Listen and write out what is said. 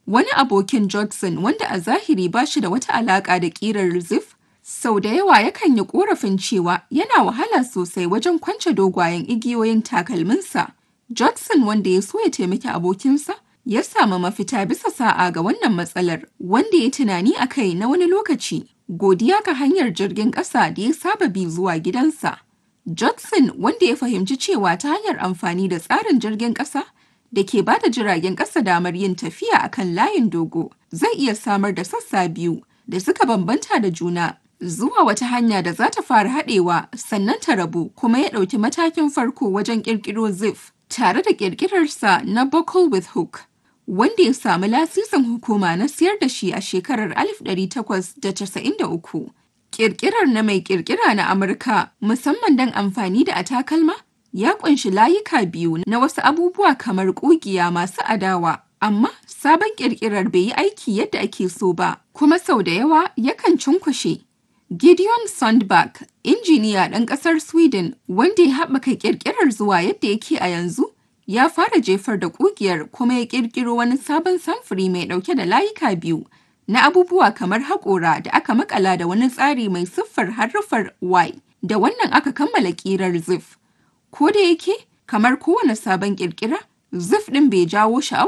Wani abokin Judson wanda a zahiri ba shi da wata alaƙa da ƙirar Ziff, sau da yawa yakan yi ƙorafin cewa yana wahala sosai wajen kwance dogayen igiyoyin takalminsa. Judson wanda ya so ya taimaki abokinsa, ya samu mafita bisa sa'a ga wannan matsalar wanda ya tunani a kai na wani lokaci. Godiya ga hanyar jirgin ƙasa da ya saba bi zuwa gidansa. Judson wanda ya fahimci cewa ta hanyar amfani da tsarin jirgin ƙasa da ke ba da jiragen ƙasa damar yin tafiya a kan layin dogo zai iya samar da sassa biyu da suka bambanta da juna zuwa wata hanya da za ta fara haɗewa sannan ta rabu kuma ya ɗauki matakin farko wajen ƙirƙiro Ziff tare da ƙirƙirarsa na Buckle with Hook. wanda ya samu lasisin hukuma na siyar da shi a shekarar 1893. Ƙirƙirar na mai ƙirƙira na Amurka musamman don amfani da a takalma ya ƙunshi layuka biyu na wasu abubuwa kamar ƙugiya masu adawa. Amma sabon ƙirƙirar bai yi aiki yadda ake so ba, kuma sau da yawa yakan cunkushe. Gideon Sundback, injiniya ɗan ƙasar Sweden wanda ya haɓaka ƙirƙirar zuwa yadda yake a yanzu, ya fara jefar da ƙugiyar kuma ya ƙirƙiro wani sabon samfuri mai ɗauke da layuka biyu na abubuwa kamar haƙora da aka makala da wani tsari mai siffar haruffar Y. Da wannan aka kammala ƙirar Ziff. Ko da yake, kamar kowane sabon ƙirƙira, Ziff ɗin bai jawo sha'awa